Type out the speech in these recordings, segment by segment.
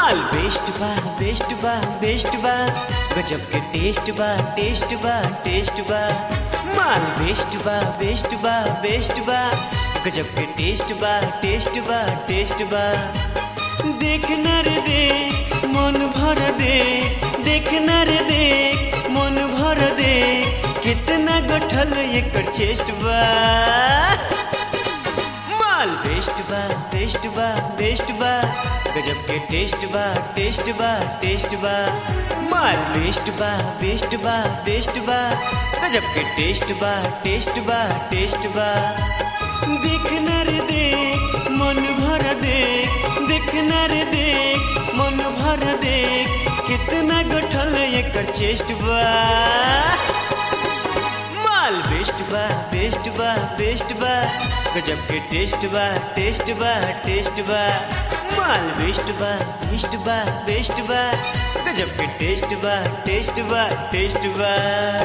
माल बेस्ट बा बेस्ट बा बेस्ट बा गजब के टेस्ट बा टेस्ट बा टेस्ट बा माल बेस्ट बा बेस्ट बा बेस्ट बा गजब के टेस्ट बा टेस्ट बा टेस्ट बा देखना रे देख मन भर दे देखना रे देख मन भर दे कितना गठल एकर चेस्ट बा माल बेस्ट बा बेस्ट बा बेस्ट बा गजब के टेस्ट बा टेस्ट बा टेस्ट बा माल बेस्ट बा बेस्ट बा बेस्ट बा गजब के टेस्ट बा टेस्ट बा टेस्ट बा देखना रे देख मन भर देख देखना रे देख मन भर देख कितना गठल एकर चेस्ट बा माल बेस्ट बा बेस्ट बा बेस्ट बा गजब के टेस्ट बा टेस्ट बा टेस्ट बा माल बेस्ट बा बेस्ट बा बेस्ट बा गजब के टेस्ट बा टेस्ट बा टेस्ट बा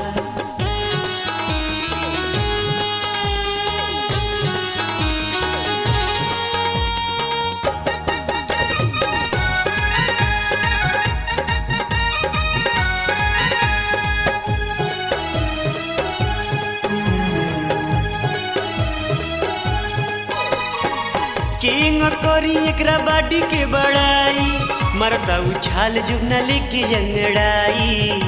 किंग करी एकरा बाडी के बड़ाई मरता उछाल जुगना लेके अंगड़ाई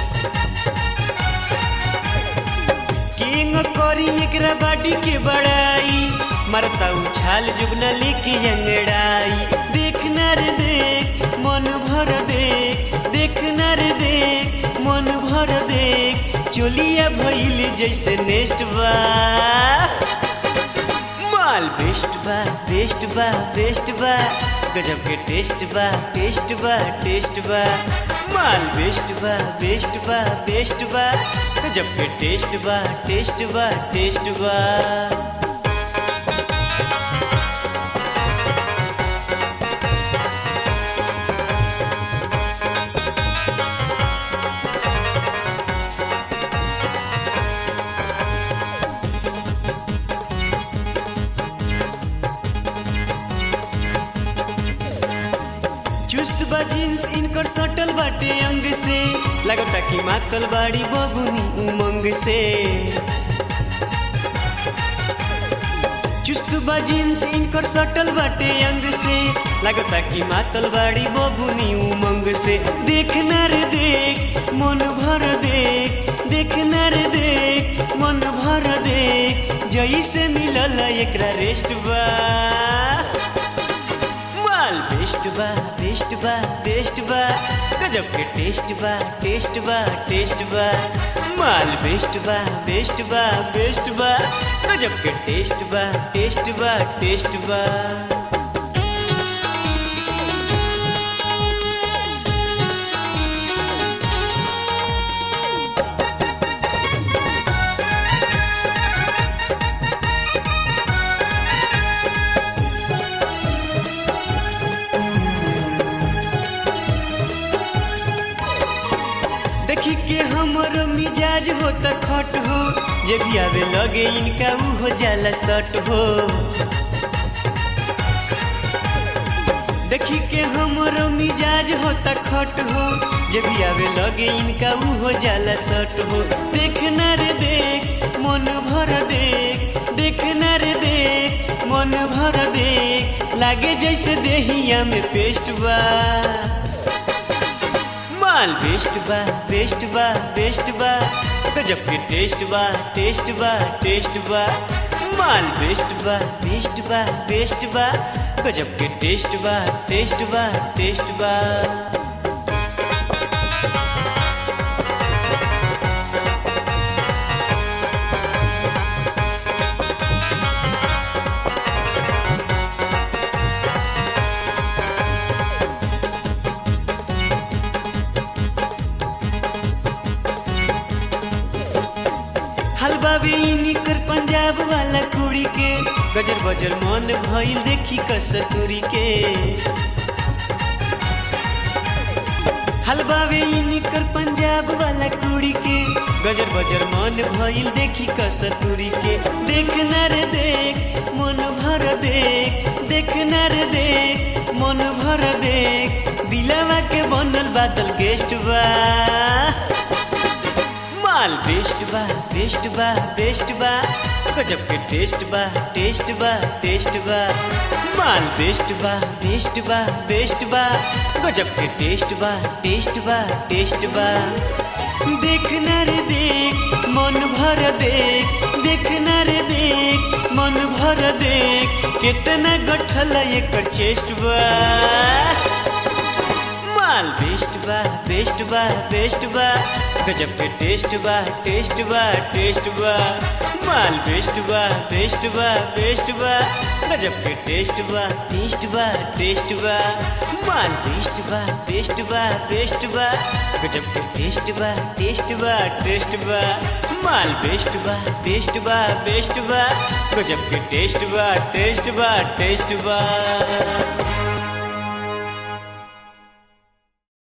किंग करी एकरा बाडी के बड़ाई मरता उछाल जुगना लेके अंगड़ाई देखना रे देख मन भर देख देखना रे देख मन भर देख चोलिया भइल जैसे नेस्ट बा माल बेस्ट बा बेस्ट बा बेस्ट बा गजब के टेस्ट बा टेस्ट बा टेस्ट बा माल बेस्ट बा बेस्ट बा बेस्ट बा गजब के टेस्ट बा टेस्ट बा टेस्ट बा चुस्त बा जींस इनकर सटल बाटे अंग से लगता कि मातल बाड़ी बबुनी उमंग से चुस्त बा जींस इनकर सटल बाटे अंग से लगता कि मातल बाड़ी बबुनी उमंग से देखना रे देख मन भर देख देखना रे देख मन भर देख जैसे मिलल एकरा रेस्ट बा माल बेस्ट बा बेस्ट बा बेस्ट बा गजब के टेस्ट बा टेस्ट बा टेस्ट बा माल बेस्ट बा बेस्ट बा बेस्ट बा गजब के टेस्ट बा टेस्ट बा टेस्ट बा देखी के हमर मिजाज हो त खट हो जे भी आवे लगे इनका ऊ हो जाला सट हो देखी के हमर मिजाज हो त खट हो जे भी आवे लगे इनका ऊ हो जाला सट हो देखना रे देख मन भर देख देखना रे देख मन भर देख लागे जैसे देहिया में पेस्ट बा माल बेस्ट बा बेस्ट बा बेस्ट बा गजब के टेस्ट बा टेस्ट बा टेस्ट बा माल बेस्ट बा बेस्ट बा बेस्ट बा गजब के टेस्ट बा टेस्ट बा टेस्ट बा हलवा बेनी कर पंजाब वाला कुड़ी के गजर बजर मन भइल देखी कसतुरी के हलवा बेनी कर पंजाब वाला कुड़ी के गजर बजर मन भइल देखी कसतुरी के देखना रे देख मन भर देख देखना रे देख मन भर देख बादल गेस्ट बा माल बेस्ट बा बेस्ट बा बेस्ट बा गजब के टेस्ट बा टेस्ट बा टेस्ट बा माल बेस्ट बा बेस्ट बा बेस्ट बा गजब के टेस्ट बा टेस्ट बा टेस्ट बा देखना रे देख मन भर देख देखना रे देख मन भर देख कितना गठल एकर चेस्ट बा माल बेस्ट बा बेस्ट बा बेस्ट बा गजब के टेस्ट बा टेस्ट बा टेस्ट बा माल बेस्ट बा बेस्ट बा बेस्ट बा गजब के टेस्ट बा टेस्ट बा टेस्ट बा माल बेस्ट बा बेस्ट बा बेस्ट बा गजब के टेस्ट बा टेस्ट बा टेस्ट बा माल बेस्ट बा बेस्ट बा बेस्ट बा गजब के टेस्ट बा टेस्ट बा टेस्ट बा